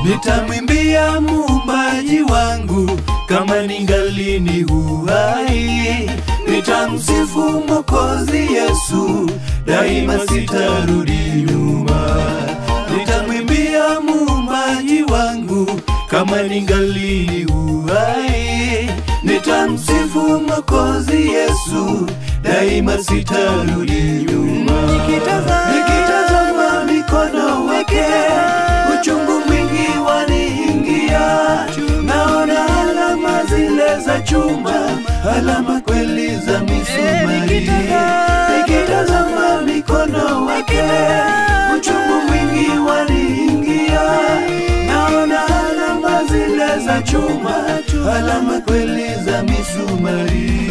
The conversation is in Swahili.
nitamwimbia muumbaji wangu kama ningali ni uhai, nitamsifu Mwokozi Yesu, daima sitarudi nyuma. Nitamwimbia muumbaji wangu kama ningali ni uhai, nitamsifu Mwokozi Yesu, daima sitarudi nyuma. Nikitazama mikono wake, uchungu mwingi waniingia, naona alama zile za chuma, alama kweli za misumari. Nikitazama mikono wake, uchungu mwingi waniingia, naona alama zile za chuma, alama kweli za misumari.